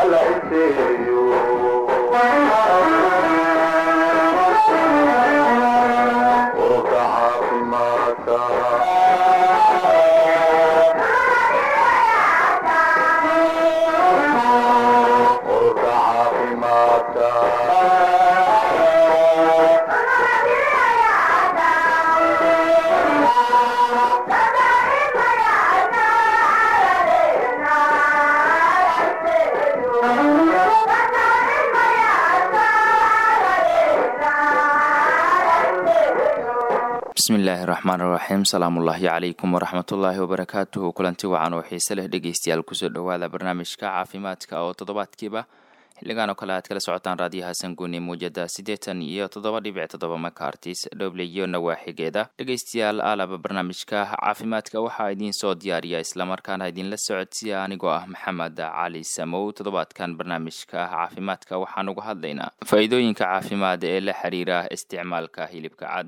bismillaahi raxmaan raxiim salaamullaahi calaykum waraxmatullaahi wabarakaatuhu kulanti wacan oo xiise leh dhegeystayaal kusoo dhowaada barnaamijka caafimaadka oo toddobaadkiiba xilligan oo kale aad kala socotaan raadiyaha sanguuni muujada siddeetan iyo toddoba dhibic toddoba makartis dhoble iyo nawaaxigeeda dhegeystayaal aalaba barnaamijka caafimaadka waxaa idiin soo diyaariya islamarkaana idinla socodsiya anigoo ah maxamed cali samow toddobaadkan barnaamijka caafimaadka waxaan uga hadlaynaa faa-iidooyinka caafimaad ee la xiriira isticmaalka hilibka cad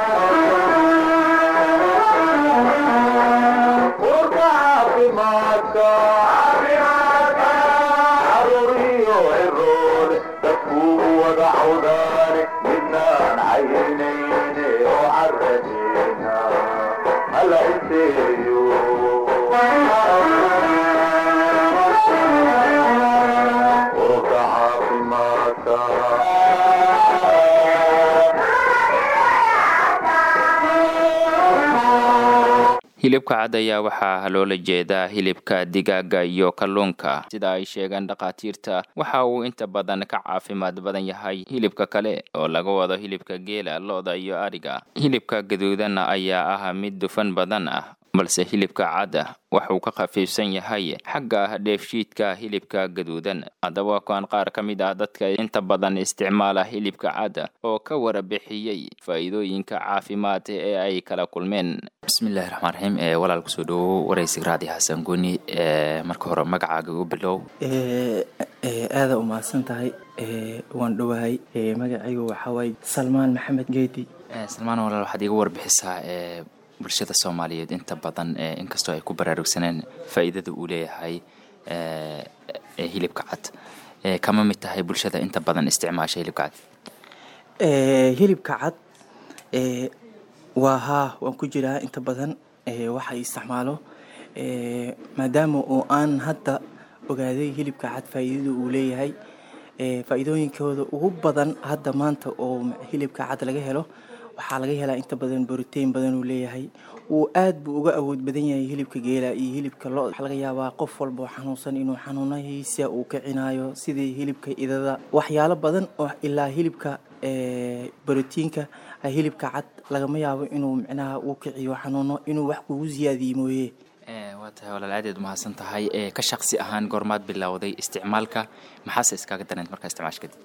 hilibka cad ayaa waxaa loola jeedaa hilibka digaaga iyo kalluunka sida ay sheegaan dhakhaatiirta waxa uu inta badan ka caafimaad badan yahay hilibka kale oo laga wado hilibka geela lo-da iyo ariga hilibka gaduudan ayaa ah mid dufan badan ah balse hilibka cadda waxuu ka khafiifsan yahay xagga dheefshiidka hilibka gaduudan haddaba kuwaan qaar ka mid ah dadka inta badan isticmaala hilibka cadda oo ka warabixiyey faa'iidooyinka caafimaad ee ay kala kulmeen bismillahi raxmaan raxiim ee walaal kusoo dhowow waraysiga raadi xasan guni marka hore magacaaga u bilow aada umahadsan tahay waan dhowahay magacaygu waxaa waaye salmaan maxamed geedi salmaan walaal waxaad iga warbixisaa bulshada soomaaliyeed inta badan inkastoo ay ku baraarugsaneen faa'iidada uu leeyahay hilibka cad kama mid tahay bulshada inta badan isticmaasha hilibka cad hilibka cad waa haa waan ku jiraa inta badan waxa isticmaalo maadaama oo aan hadda ogaaday hilibka cad faa'iidada uu leeyahay faa'iidooyinkooda ugu badan hadda maanta oo hilibka cad laga helo waxaa laga helaa inta badan borotein badan uu leeyahay uu aad buu uga awood badan yahay hilibka geela iyo hilibka lo waxaa laga yaabaa qof walba oo xanuunsan inuu xanuunahiisa uu kicinayo sidii hilibka idada waxyaalo badan oo ilaa hilibka borotiinka hilibka cad lagama yaabo inuu micnaha uu kiciyo xanuuno inuu wax kugu siyaadiye mooye waa tahay walaal aadaed umahadsan tahay ka shaqsi ahaan goormaad bilowday isticmaalka maxaase iskaaga dareent markaa isticmaasha kadib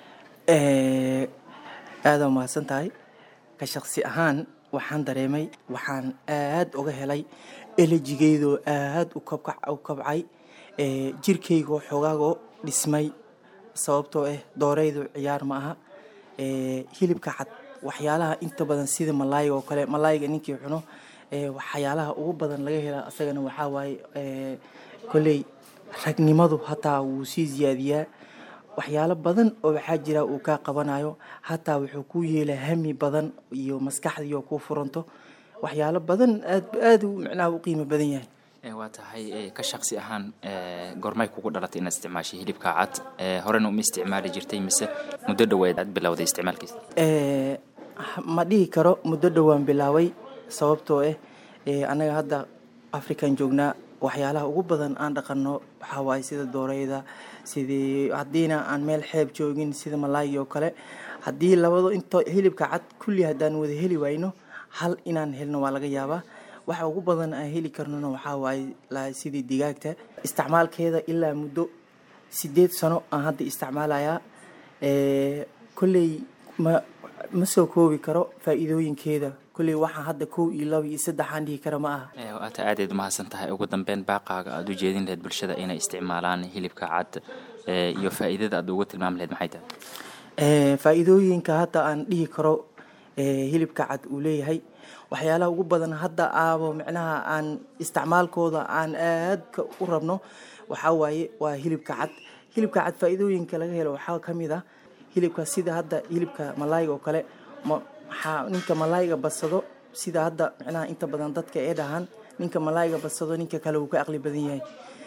aada umahadsan tahay ka shaqsi ahaan waxaan dareemay waxaan aad uga helay elejigeydoo aad u kabcay jirkaygoo xoogaagoo dhismay sababtoo ah dooraydu ciyaar ma aha hilibka cad waxyaalaha inta badan sida malaayga oo kale malaayga ninkii cuno waxyaalaha ugu badan laga hela asagana waxaa waaye kolley ragnimadu hataa wuu sii siyaadiyaa waxyaalo badan oo waxaa jira uu kaa qabanayo hataa wuxuu kuu yeelaa hami badan iyo maskaxdiioo kuu furanto waxyaalo badan aad aad micnaha u qiimo badan yahay waa tahay ka shaqsi ahaan goormay kugu dhalatay inaad isticmaashay hilibka cad horena uma isticmaali jirtay mise muddo dhaweed aad bilowday isticmaalkiisa ma dhihi karo muddo dhowaan bilaaway sababtoo ah annaga hadda african joognaa waxyaalaha ugu badan aan dhaqano waxaa waaye sida dooreyda sidii haddiina aan meel xeeb joogin sida malaaygi oo kale haddii labado into hilibka cad kulli haddaan wada heli wayno hal inaan helno waa laga yaabaa waxa ugu badan aan heli karnona waxaa waaye sidii digaagta isticmaalkeeda ilaa muddo sideed sano aan hadda isticmaalayaa kolley ma ma soo koobi karo faa'iidooyinkeeda kulley waxaa hadda kow iyo laba iyo saddexaan dhihi kara ma aha waata aadeed umahadsan tahay ugu dambeyn baaqaaga aada u jeedin lahayd bulshada inay isticmaalaan hilibka cad iyo faa'iidada aad uga tilmaami lahayd maxay tahay faa'iidooyinka hadda aan dhihi karo hilibka cad uu leeyahay waxyaalaha ugu badan hadda aabo micnaha aan isticmaalkooda aan aadka u rabno waxaa waaye waa hilibka cad hilibka cad faa-iidooyinka laga helo waxaa ka mid ah hilibka sida hadda hilibka malaayga oo kale maxaa ninka malaayga badsado sida hadda micnaha inta badan dadka ee dhahaan ninka malaayga badsado ninka kale wuu ka aqli badan yahay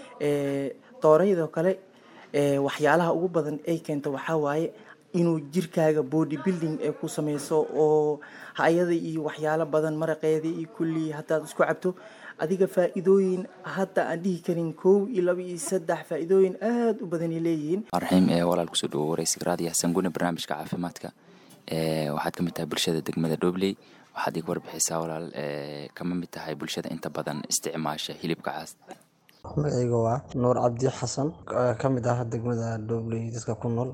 dooraydoo kale waxyaalaha ugu badan ay keento waxaa waaye inuu jirkaaga body building ay ku sameyso oo hay-ada iyo waxyaalo badan maraqeeda iyo kulli haddaad isku cabto adiga faa-iidooyin hadda aan dhihi karin kow iyo laba iyo saddex faa-iidooyin aada u badanay leeyihiin raxiim ee walaal kusoo dhawo wareysiga raadiyo xasan gune barnaamijka caafimaadka waxaad ka mid tahay bulshada degmada dhobley waxaad iga warbixisaa walaal kama mid tahay bulshada inta badan isticmaasha hilibka caas magacayga waa nuur cabdi xasan ka mid ah degmada dhobley dadka ku nool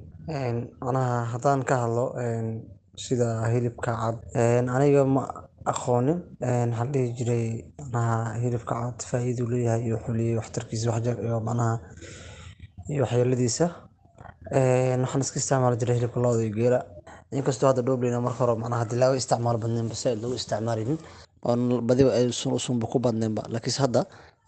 manaha haddaan ka hadlo sida hilibka cad aniga ma aqoonin waxaan dhihi jiray manaha hilibka cad faa-iiduu leeyahay iyo wuxuu leeyahay waxtarkiisa waxjar iyo manaha iyo waxyeeladiisa waxaan iska isticmaali jiray hilibka looda iyo geela inkastoo hadda dhobleyna marka hore manaha hadii laga isticmaal badneen base lagu isticmaalinin oo badiba ay usunba ku badneenba laakiinse hadda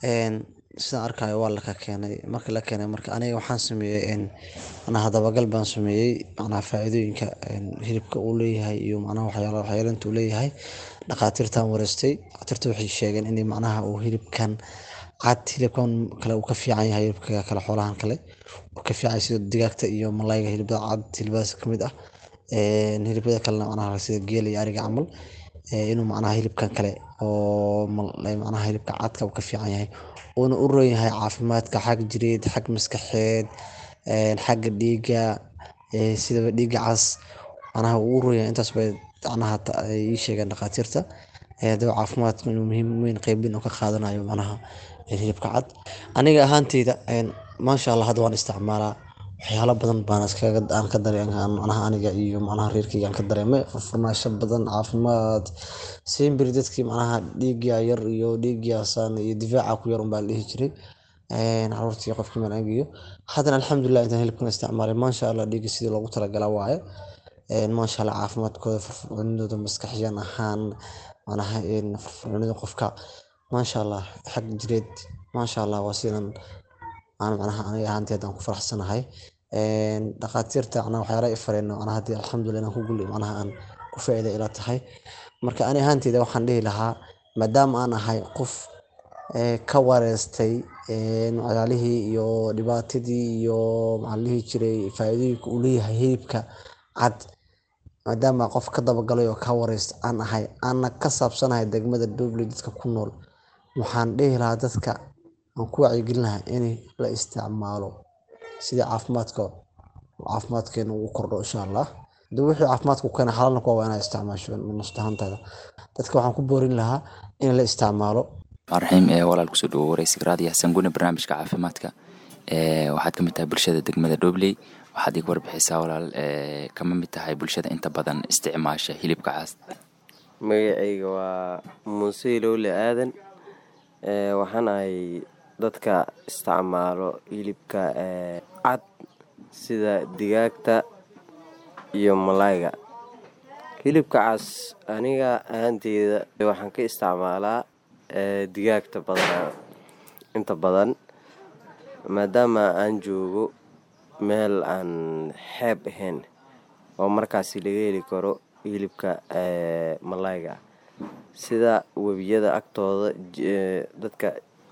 sidaan arkayo waa laka keenay markii la keenay marka aniga waxaan sameeyey manaha dabagal baan sameeyey manaha faa-iidooyinka hilibka uu leeyahay iyo manaha waxyaala waxyeelinta uu leeyahay dhakhaatiirtaan wareystay dhakhaatiirta waxay sheegeen in manaha uu hilibkan cad hilibkan kale uu ka fiican yahay hilibka kale xoolahan kale uu ka fiican sida digaagta iyo malayga hilibada cad hilibadaas kamid ah hilibada kalena manaha sida geela iyo ariga camal inuu manaha hilibkan kale oo manaha hilibka cadka uu ka fiican yahay uuna u roon yahay caafimaadka xag jireed xag maskaxeed xagga dhiiga sidaba dhiiga cas manaha uu u roon yahay intaas bay manaha ii sheegeen dhakhaatiirta hadaba caafimaadka inuu muhiim weyn qeybin oo ka qaadanayo manaha hilibka cad aniga ahaanteyda maasha allah hadda waan isticmaalaa waxyaalo badan baan iskaga aan ka dareen manaha aniga iyo manaha reerkayga aan ka dareemay furfurnaasho badan caafimaad siimbiri dadkii manaha dhiigga yar iyo dhiiggaasaan iyo difaaca ku yar unbaa la dhihi jiray caruurtii qofkii manaagiyo haddana alxamdulilah intaan hilibkan isticmaalay maasha allah dhiigga sidii loogu talagalaa waaye maasha allah caafimaadkooda furfurnidooda maskaxyan ahaan manaha furfurnida qofka maasha allah xag jireed maasha allah waa sidan aan manaha aniga ahaantii haddaan ku faraxsanahay dhakhaatiirta manaha waxyaala i fareen manaha haddii alxamdulilah inaan ku gul manaha aan ku faa'iida ila tahay marka ani ahaanteyda waxaan dhihi lahaa maadaama aan ahay qof ka wareystay waxyaalihii iyo dhibaatadii iyo maxaan dhihi jiray faa'iidooyinka uu leeyahay hilibka cad maadaama qof ka dabagalay oo ka wareysta aan ahay aana ka saabsanahay degmada dhobley dadka ku nool waxaan dhihi lahaa dadka aan ku wacyigelin lahaa in la isticmaalo sidii caafimaadka caafimaadkeena ugu kordho insha allah hadii wixii caafimaadku keena xalaalna kuwa waa inaa isticmaasho nastahantaada dadka waxaan ku boorin lahaa in la isticmaalo raxiim ee walaal kusoo dhawo wareysiga raadiyo xasan gune barnaamijka caafimaadka waxaad ka mid tahay bulshada degmada dhobley waxaad iga warbixisaa walaal kama mid tahay bulshada inta badan isticmaasha hilibka caas magacayga waa muuse ilowle aadan waxaan ahay dadka isticmaalo hilibka cad sida digaagta iyo malayga hilibka cas aniga ahaanteyda waxaan ka isticmaalaa digaagta badanaa inta badan maadaama aan joogo meel aan xeeb ahayn oo markaasi laga heli karo hilibka malayga sida webiyada agtooda dadka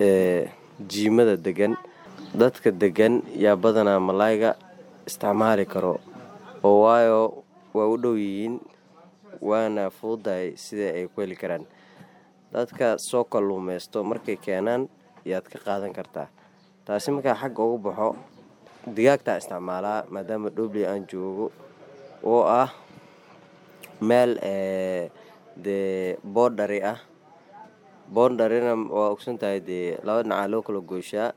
jiimada degan dadka degan yaa badanaa malayga isticmaali karo oo waayo waa u dhow yihiin waana fududahay sida ay ku heli karaan dadka soo kalluumeysto markay keenaan yaad ka qaadan kartaa taasi markaa xagga ugu baxo digaagtaa isticmaalaa maadaama dhobley aan joogo oo ah meel dee boodhari ah boondharina waa ogsan tahay dee laba dhinacaa loo kala goyshaa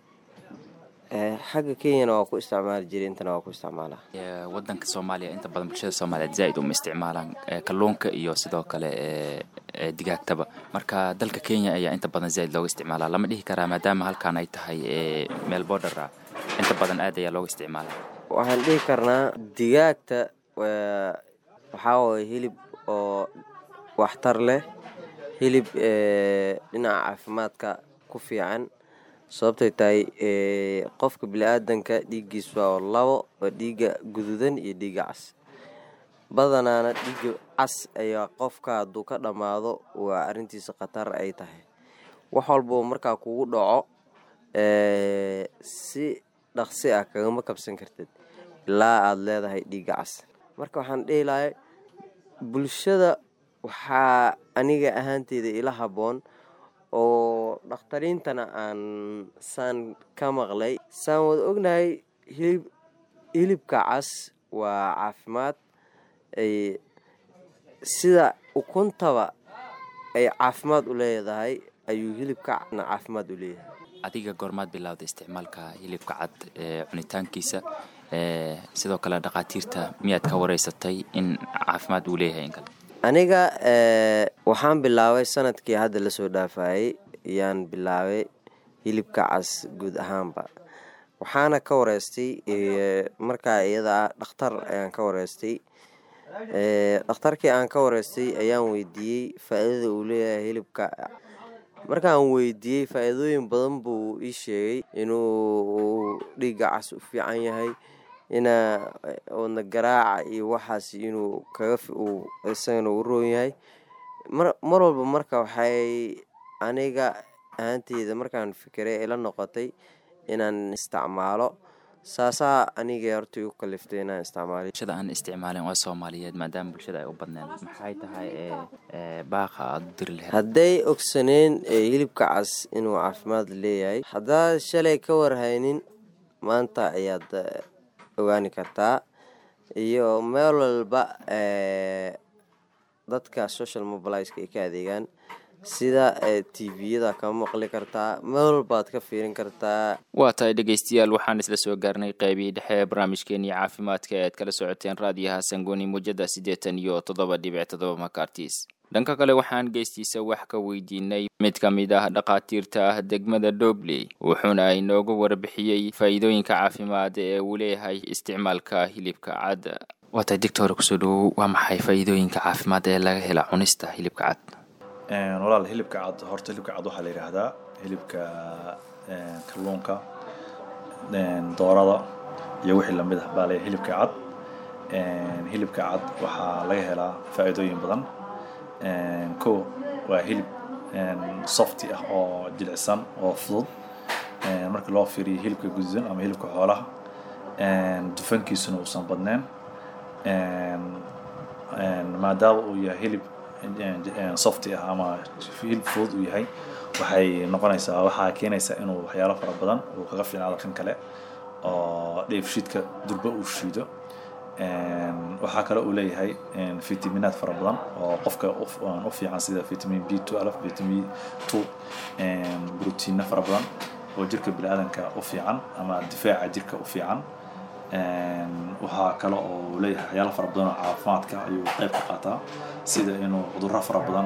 xagga kenyana waa ku isticmaali jiray intana waa ku isticmaalaa wadanka soomaaliya inta badan bulshada soomaaliyeed zaaid uma isticmaalaan kalluunka iyo sidoo kale digaagtaba marka dalka kenya ayaa inta badan zaaid looga isticmaalaa lama dhihi karaa maadaama halkaan ay tahay meel boodhar ah inta badan aad ayaa looga isticmaalaa waxaan dhihi karnaa digaagta waxaa waye hilib oo waxtar leh hilib dhinaca caafimaadka ku fiican sababtay tahay qofka bili-aadanka dhiiggiis waa labo waa dhiigga guduudan iyo dhiigga cas badanaana dhiigga cas ayaa qofka hadduu ka dhammaado waa arrintiisa khatar ay tahay wax walboo markaa kugu dhaco si dhaqsi ah kagama kabsan kartid ilaa aada leedahay dhiigga cas marka waxaan dhihi lahay bulshada waxaa aniga ahaanteyda ila habboon oo dhakhtariintana aan saan ka maqlay saan wada ognahay hilib hilibka cas waa caafimaad ay sida ukuntaba ay caafimaad u leedahay ayuu hilibka cadna caafimaad u leeyahay adiga goormaad bilowda isticmaalka hilibka cad ee cunitaankiisa ee sidoo kale dhakhaatiirta miyaad ka wareysatay in caafimaad uu leeyahay in kale aniga waxaan bilaabay sanadkii hadda lasoo dhaafayay ayaan bilaabay hilibka cas guud ahaanba waxaana ka wareystay markaa iyada ah dhakhtar ayaan ka wareystay dhakhtarkii aan ka wareystay ayaan weydiiyey faa-iidada uu leeyahay hilibka markaan weydiiyey faa-iidooyin badan buu ii sheegay inuu dhiigga cas u fiican yahay ina wadna garaaca iyo waxaas inuu kaga isagana u roon yahay mar walba marka waxay aniga ahaanteyda markaan fikiray ila noqotay inaan isticmaalo saasaa aniga horta igu kaliftay inaan isticmaalo bulshada aan isticmaalin waa soomaaliyeed maadaama bulshada ay u badneen maxay tahay baaqa aada u diri lahayd hadday ogsaneen hilibka cas inuu caafimaad leeyahay haddaad shalay ka warhaynin maanta ayaad ogaani kartaa iyo meel walba dadka social mobilizeka ay ka adeegaan sida tviyada kama maqli kartaa meel walbaad ka fiirin kartaa waa tahay dhegeystayaal waxaan isla soo gaarnay qeybihii dhexe ee barnaamijkeenii caafimaadka ee aad kala socoteen raadiyaha sangoni muujada siddeetan iyo toddoba dhibic toddoba makartis dhanka kale waxaan geystiisa wax ka weydiinay mid ka mid ah dhakhaatiirta ah degmada dobley wuxuuna inoogu warbixiyey faa'iidooyinka caafimaad ee uu leeyahay isticmaalka hilibka cad waa tahay doctor kusoo dhawow waa maxay faa'iidooyinka caafimaad ee laga hela cunista hilibka cad walaal hilibka cad horta hilibka cad waxaa la yidhaahdaa hilibka kalluunka doorada iyo wixii lamid ah baa le hilibka cad hilibka cad waxaa laga helaa faa'iidooyin badan ko waa hilib softy ah oo jilicsan oo fudud marka loo fiiriyo hilibka gududan ama hilibka xoolaha dufankiisuna uusan badneen maadaama uu yahay hilib softy ah ama hilib fudud uu yahay waxay noqonaysaa waxaa keenaysaa inuu waxyaalo fara badan uu kaga fiicnaado kan kale oo dheefshiidka durba uu shiido waxaa kale uu leeyahay fitaminaad fara badan oo qofka u fiican sida vitamin b twelve vitamin two brotiina fara badan oo jirka biniaadanka u fiican ama difaaca jirka u fiican waxaa kale oo uu leeyahay waxyaalo fara badan oo caafimaadka ayuu qayb ka qaataa sida inuu cudurro fara badan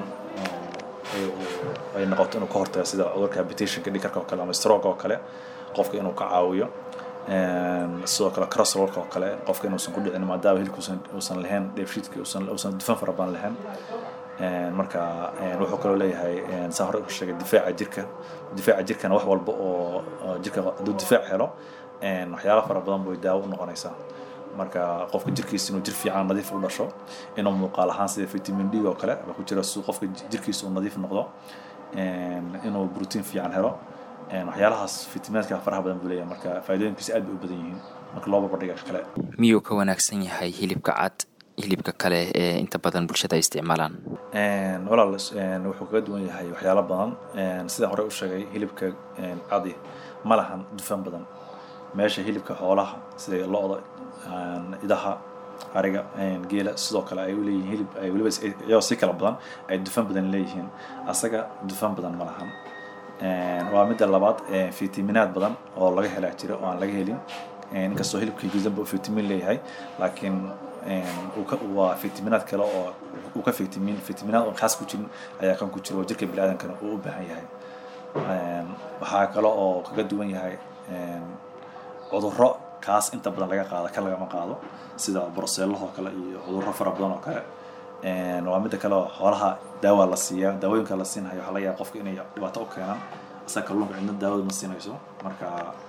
ay noqoto inuu ka hortago sida cudurka habitationka dhikarka oo kale ama stroke oo kale qofka inuu ka caawiyo sidoo kale crossrollka oo kale qofka inuusan ku dhicin maadaama hilibka uusan lahayn dheefshiidka uusan dufan fara badan lahayn marka wuxuu kaloo leeyahay saa hore sheegay difaaca jirka difaaca jirkana wax walba oo jirka hadduu difaac helo waxyaalo fara badan bay daawo u noqonaysaa marka qofka jirkiisa inuu jir fiican nadiif u dhasho inuu muuqaal ahaan sida vitamin d oo kale ku jira si qofka jirkiisa uu nadiif noqdo inuu brotiin fiican helo waxyaalahaas fitamiinaadka faraha badan buu leeyahay marka faa'iidooyinkiisa aad bay u badan yihiin marka loo barbardhiga kale miyuu ka wanaagsan yahay hilibka cad hilibka kale ee inta badan bulshada ay isticmaalaan walaal wuxuu kaga duwan yahay waxyaalo badan sidaan hore u sheegay hilibka cadi ma lahan dufan badan meesha hilibka xoolaha sida lo-da idaha ariga geela sidoo kale ay uleeyihiin hilib ay weliba iyagoo si kala badan ay dufan badan leeyihiin asaga dufan badan ma lahan waa midda labaad fitaminaad badan oo laga helaa jira oo aan laga helin inkastoo hilibka gudanba uu fitamin leeyahay laakiin waa fitaminaad kale oo uu ka fitamin fitaminaad oo kaas ku jirin ayaa kan ku jira oo jirka biniaadankana uu u baahan yahay waxaa kale oo kaga duwan yahay cudurro kaas inta badan laga qaado kan lagama qaado sida broseellahoo kale iyo cudurro fara badan oo kale Een, waa midda kale oo xoolaha daawa la siiyaa daawooyinka la siinhayo waxaa laga yaaba qofka inay dhibaato u keenaan isaga kalluunka cidna daawada ma siinayso marka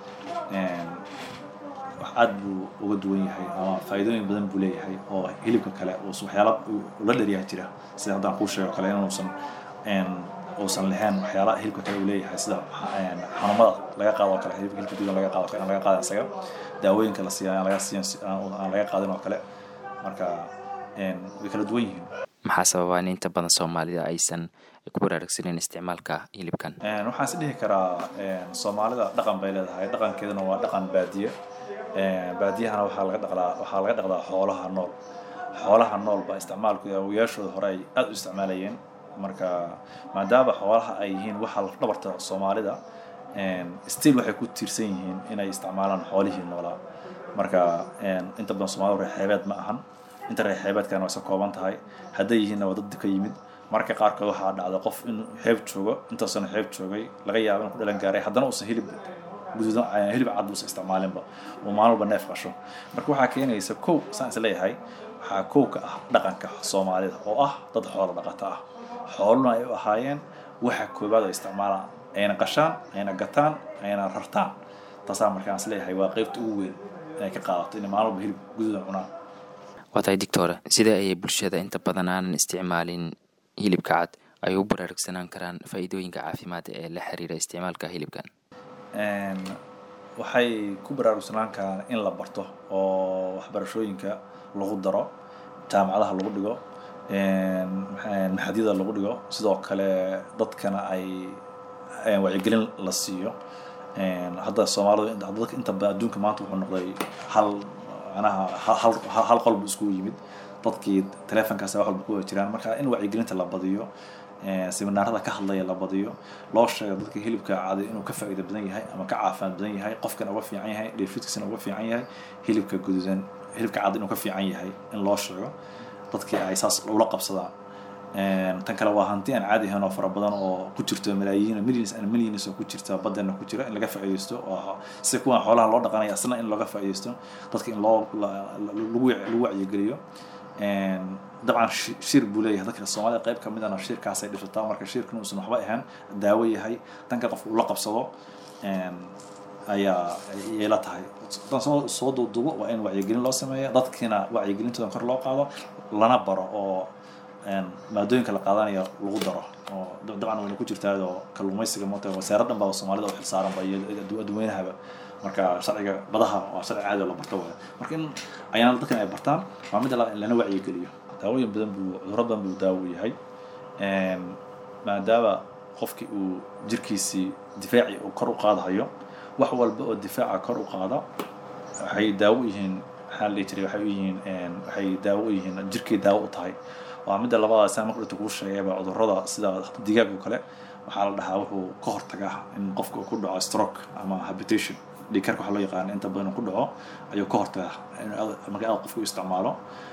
een, wax aad buu uga duwan yahay ama faa'iidooyin badan buu leeyahay oo hilibka kale uu waxyaala uu la dheryaha jira sida haddaan kuu sheego kale inuusan een, uusan lahayn waxyaalaha hilibka kale uu leeyahay sida een, xanuumada laga qaado oo kale hilibka hilibka duudan laga qaado oo kale aan laga qaadan isaga daawooyinka la siiya aan laga siiyan aan aan laga qaadin oo kale marka een, way kala duwan yihiin maxaa sababa in inta badan soomaalida aysan ku baraarugsaneyn isticmaalka hilibkan Een, waxaan is dhihi karaa een, soomaalida dhaqan bay leedahay dhaqankeeduna waa dhaqan baadiye Een, baadiyahana waxaa laga dhaqdaa waxaa laga dhaqdaa xoolaha nool xoolaha nool baa isticmaalku awooyaashooda hore ay aad u isticmaalayeen marka maadaama xoolaha ay yihiin waxa lafdhabarta soomaalida een, still waxay ku tiirsan yihiin inay isticmaalaan xoolihii noolaa marka een, inta badan soomaalida reer xeebeed ma ahan inta reer xeebeedkana waa iska kooban tahay hadday yihiinna waa dad dib ka yimid marka qaarkood waxaa dhacda qof inuu xeeb joogo intaasana xeeb joogay laga yaabo inuu ku dhalan gaaray haddana uusan hilib guduudan eh, hilib cad uusan isticmaalinba uu maalin walba neef qasho marka waxaa keenaysa kow saan is leeyahay waxaa kow ka ah dhaqanka soomaalida oo ah dad xoolo dhaqato ah xooluna ay u ahaayeen waxa koobaad ay isticmaalaan ayna qashaan ayna gataan ayna rartaan taasaa markaan is leeyahay waa qeybta ugu weyn inay ka qaadato inay maalin walba hilib guduudan cunaan waa tahay dictore sidee ayay bulshada inta badan aanan isticmaalin hilibka cad ay u baraarugsanaan karaan faa'iidooyinka caafimaad ee la xiriira isticmaalka hilibkan Een, waxay ku baraarugsanaan karaan in la barto oo waxbarashooyinka lagu daro jaamacadaha lagu dhigo een, maxaa- maxadyada lagu dhigo sidoo kale dadkana ay een, wacyigelin la siiyo Een, hadda soomaalidu inta- dadka inta badan adduunka maanta wuxuu noqday hal manaha hal- hal hal- hal qolbu iskugu yimid dadkii taleefonkaas wax walba ku wada jiraan marka in wacyigelinta la badiyo ee, seminaarada ka hadlaya la badiyo loo sheego dadka hilibka cadi inuu ka faa'iido badan yahay ama ka caafimaad badan yahay qofkana uga fiican yahay dheefshiidkiisana uga fiican yahay hilibka guduudan hilibka cadi inuu ka fiican yahay in loo sheego dadkii ay saas ula qabsadaan Een, tan kale waa hanti aan caadi ahayn oo fara badan oo ku jirto malaayiin millions and millions oo ku jirta baddana ku jira in laga faa'iidaysto oo si kuwan xoolaha loo dhaqanaya asna in looga faa'iidaysto dadka in loo la- la- lagu lagu wacyigeliyo Een, dabcan shi- shir buu leeyahay dadka soomaalida qayb ka midana shirkaasay dhisataa marka shirkan uusan waxba ahayn daawo yahay tanka qofka uu la qabsado een, ayaa ayay la tahay haddaan soo soo duuduubo waa in wacyigelin loo sameeya dadkiina wacyigelintooda kor loo qaado lana baro oo een, maadooyinka la qaadanayo lagu daro oo dab- dabcan wayna ku jirtaa oo kalluumaysiga moota wasaarad dhan baa soomaalida u xilsaaranba iyo addu- adduweynaha marka sharciga badaha waa sharci caadi oo la barto waay marka in ayaana dadkan ay bartaan waa midda labaad in lana wacyigeliyo daawooyin badan buu cudurro badan buu daawo u yahay Een, maadaama qofkii uu jirkiisii difaaci uu kor u qaadayo wax walba oo difaaca kor u qaada waxay daawo u yihiin maxaa la dhihi jiray waxay u yihiin een, waxay daawo u yihiin jirkay daawo u tahay waa midda labaad saa marka dhigta kuu sheegayba cudurrada sida digaag oo kale waxaa la dhahaa wuxuu ka hortagaa in qofka uu ku dhaco stroke ama habitation dhiigkarka waxaa loo yaqaana inta badan uu ku dhaco ayuu ka hortagaa in aad- marka aad qofku isticmaalo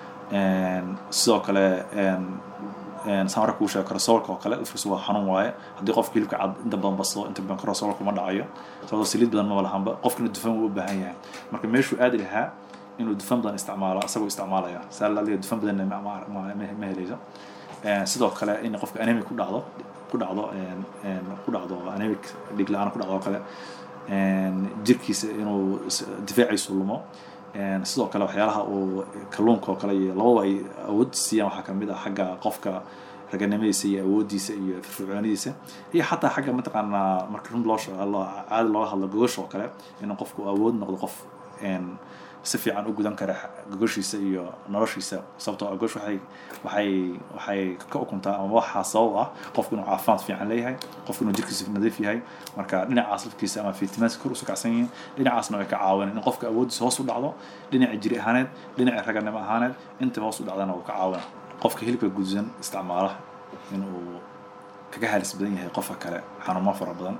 Een, sidoo kale een, een, saan hore kuu sheego korosoolka oo kale lafkiisu waa xanuun waaye haddii qofka hilibka cad inta badan basdo inta badan korosoolka ma dhacayo sababtoo saliid badan maba lahanba qofkina dufan wuu u baahan yahay marka meeshuu aadi lahaa inuu dufan badan isticmaalo asagoo isticmaalaya saa laaliga dufan badanna ma, ma, ma, ma, ma helayso Een, sidoo kale in qofka anemic ku dhacdo ku dhacdo een, een, ku dhacdo anemic dhiig la-aan ku dhacdo oo kale Een, jirkiisa inuu is- difaaciisu lumo Een, sidoo kale waxyaalaha uu kalluunka oo kale iyo lababa ay awood siiyaan waxaa kamid ah xagga qofka raganimadiisa iyo awoodiisa iyo firfircoonidiisa iyo xataa xagga mataqaanaa marka run loo sheego lo- caadi looga hadlo gogosha oo kale inuu qofku awood noqdo qof een, si fiican u gudan kara gogoshiisa iyo noloshiisa sababtoo ah gogosh waxay waxay waxay ka ukuntaa ama waxaa sabab ah qofku inuu caafimaad fiican leeyahay qofku inuu jirkiisa nadiif yahay marka dhinacaas lafkiisa ama fitamaadka kor usu kacsan yihiin dhinacaasna way ka caawineen in qofka awoodiisa hoos u dhacdo dhinaca jiri ahaaneed dhinaca raganimo ahaaneed intaba hoos u dhacdana wuu ka caawina qofka hilibka gudusan isticmaala inuu kaga halis badan yahay qofka kale xanuumo fara badan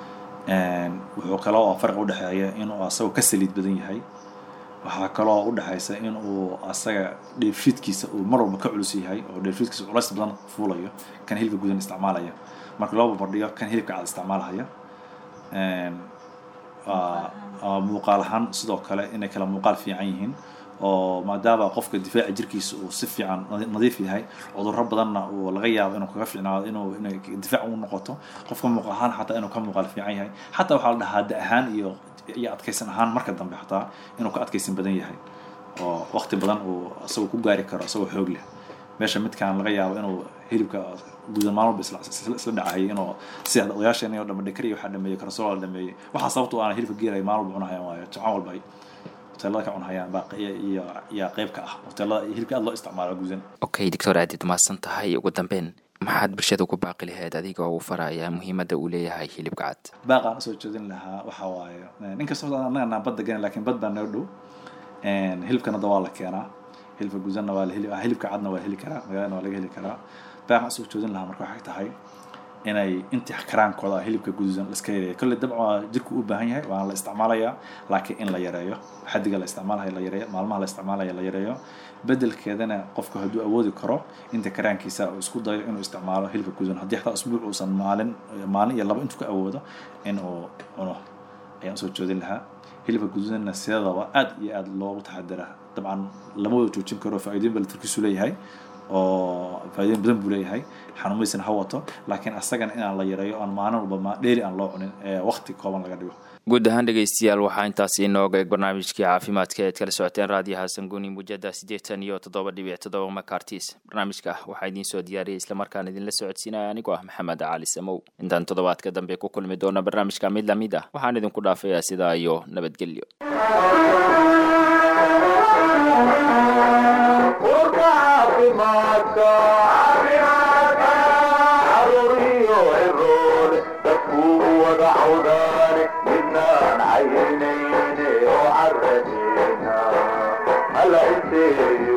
Een, wuxuu kaloo farqi u dhexeeya inuu asagoo ka saliid badan yahay waxaa kaloo u dhexaysa in uu asaga dheefshiidkiisa uu mar walba ka culus yahay oo dheefshiidkiisa culays badan fuulayo kan hilibka gudan isticmaalaya marka loo barbardhigo kan hilibka cad isticmaalaya Een, waa- waa muuqaal ahaan sidoo kale inay kala muuqaal fiican yihiin oo maadaama qofka difaaca jirkiisa uu si fiican nadi- nadiif yahay cudurro badanna uu laga yaabo inuu kaga fiicnaado inuu inay difaac u noqoto qofka muuqaal ahaan xataa inuu ka muuqaal fiican yahay xataa waxaa la dhahaa da ahaan iyo iyo adkaysan ahaan marka dambe xataa inuu ka adkaysan badan yahay oo waqti badan uu isagoo ku gaari karo isagoo xoog leh meesha midkaan laga yaabo inuu hilibka gudan maalin walba isla isla- isla dhacayay inuu sida odayaasheen oo dhambe dhakari waxaa dhameeyey karasoola dhameeyey waxaa sababta oo aan hilibka geelay maalin walba cunahayaan waayo jimco walba ay hoteelada ka cunahayaan baa iyo iyo iyo qayb ka ah hoteelada iyo hilibka aad loo isticmaalo gudan okay doctor aadid mahadsan tahay ugu dambeyn maxaad bulshada ku baaqi lahayd adiga oo u faraya muhiimadda uu leeyahay hilibka cad baaqaan usoo jeedin lahaa waxaa waaye ninkastoo annaga naan badda ganin laakiin bad baa noo dhow hilibkana da waa la keenaa hilibka gudanna waa la heli hilibka cadna waa la heli karaa magaalana waa laga heli karaa baaqaan usoo jeedin lahaa marka waxay tahay inay intii karaankooda hilibka gududan la iska yareeyo kolley dabcan waa jirku u baahan yahay waana la isticmaalayaa laakiin in la yareeyo xadiga la isticmaalayo la yareeyo maalmaha la isticmaalayo la yareeyo bedelkeedana qofku hadduu awoodi karo inta karaankiisa uu isku dayo inuu isticmaalo hilibka gududan haddii xataa usbuuc uusan maalin maalin iyo laba intuu ka awoodo in uu cuno ayaan usoo jeedin lahaa hilibka gududanna sidadaba aad iyo aad loogu taxadiraa dabcan lama wada joojin karo faa'iidooyin baa tarkiisu leeyahay oo faa'iidooyin badan buu leeyahay xanuumaysan ha wato laakiin asagana inaan la yareeyo aan maalin walba ma dheeri aan loo cunin ee waqti kooban laga dhigo guud ahaan dhegeystayaal waxaa intaas inooga eeg barnaamijkii caafimaadka eed kala socoteen raadiyaha sanguni mujada siddeetan iyo toddoba dhibic toddoba makartis barnaamijka waxaa idiin soo diyaariyay islamarkaan idinla socodsiinaya anigoo ah maxamed cali samow intaan toddobaadka dambe ku kulmi doona barnaamijka mid lamid ah waxaan idinku dhaafayaa sidaa iyo nabadgelyo urka caafimaadka caruuriyo ciroole dadkuu wada cawdaane midnaan caynayne oo caradeena hala inteeyo